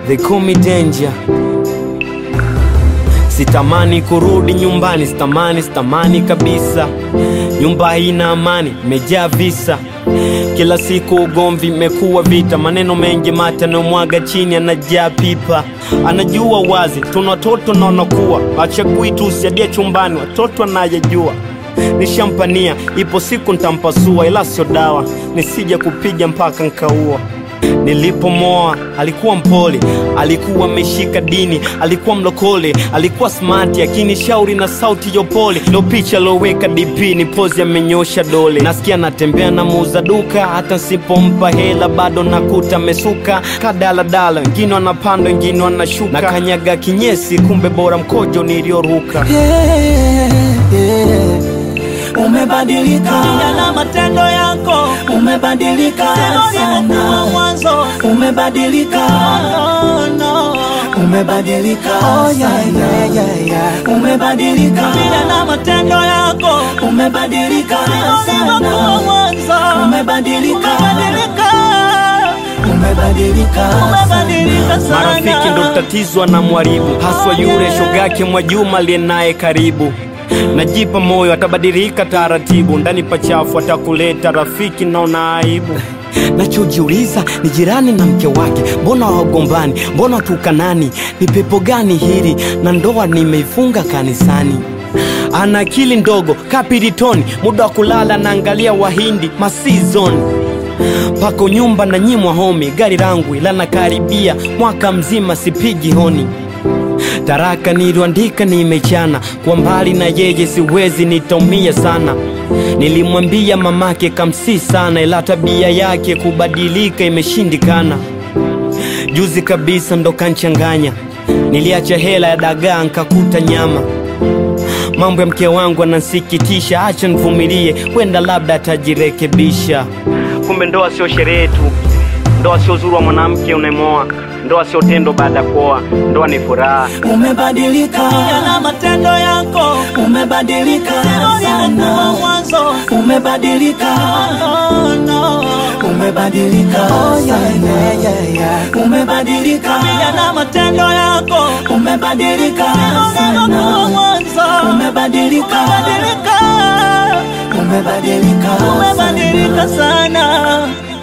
they call me danger. Sitamani kurudi nyumbani, sitamani, sitamani kabisa. Nyumba haina amani, imejaa visa. Kila siku ugomvi, imekuwa vita, maneno mengi mate anayomwaga chini, anajaa pipa. Anajua wazi tuna watoto na wanakuwa, achagui tu usiadia chumbani, watoto anayejua nishampania, ipo siku ntampasua, ila sio dawa, nisije kupiga mpaka nkaua. Nilipomoa alikuwa mpole, alikuwa ameshika dini, alikuwa mlokole, alikuwa smart, akinishauri na sauti ya upole. Ndo picha loweka DP ni pozi, amenyosha dole. Nasikia natembea na muuza duka, hata nsipompa hela bado nakuta mesuka kadaladala, wengine wanapanda, wengine wanashuka, na kanyaga kinyesi, kumbe bora mkojo nilioruka. Yeah, yeah. Umebadilika na matendo yako umebadilika ulivyokuwa sana mwanzo umebadilika no, no. umebadilika sana umebadilika Vile na matendo yako umebadilika ulivyokuwa sana mwanzo umebadilika umebadilika umebadilika umebadilika sana Marafiki ndo tatizo na mwaribu, haswa yule shogake Mwajuma aliye naye karibu. Najipa moyo atabadilika taratibu, ndani pachafu atakuleta rafiki, naona aibu. Nachojiuliza ni jirani na mke wake, mbona wagombani? Mbona tukanani? Ni pepo gani hili? Na ndoa nimeifunga kanisani. Ana akili ndogo kapiritoni, muda wa kulala naangalia Wahindi masizon pako nyumba na nyimwa homi, gari langu ila nakaribia mwaka mzima sipigi honi. Taraka niliandika nimechana, kwa mbali na yeye siwezi, nitaumia sana. Nilimwambia mamake kamsi sana, ila tabia yake kubadilika imeshindikana. Juzi kabisa ndo kanchanganya, niliacha hela ya dagaa nkakuta nyama. Mambo ya mke wangu anansikitisha, acha nivumilie, wenda labda atajirekebisha. Kumbe ndoa sio sherehe tu, ndoa sio uzuri wa mwanamke unayemoa, ndoa sio tendo baada ya kuoa, ndoa ni furaha. umebadilika na matendo yako umebadilika ulivyokuwa sana mwanzo umebadilika no, no. umebadilika sana umebadilika Vile na matendo yako umebadilika ulivyokuwa sana mwanzo umebadilika umebadilika umebadilika umebadilika sana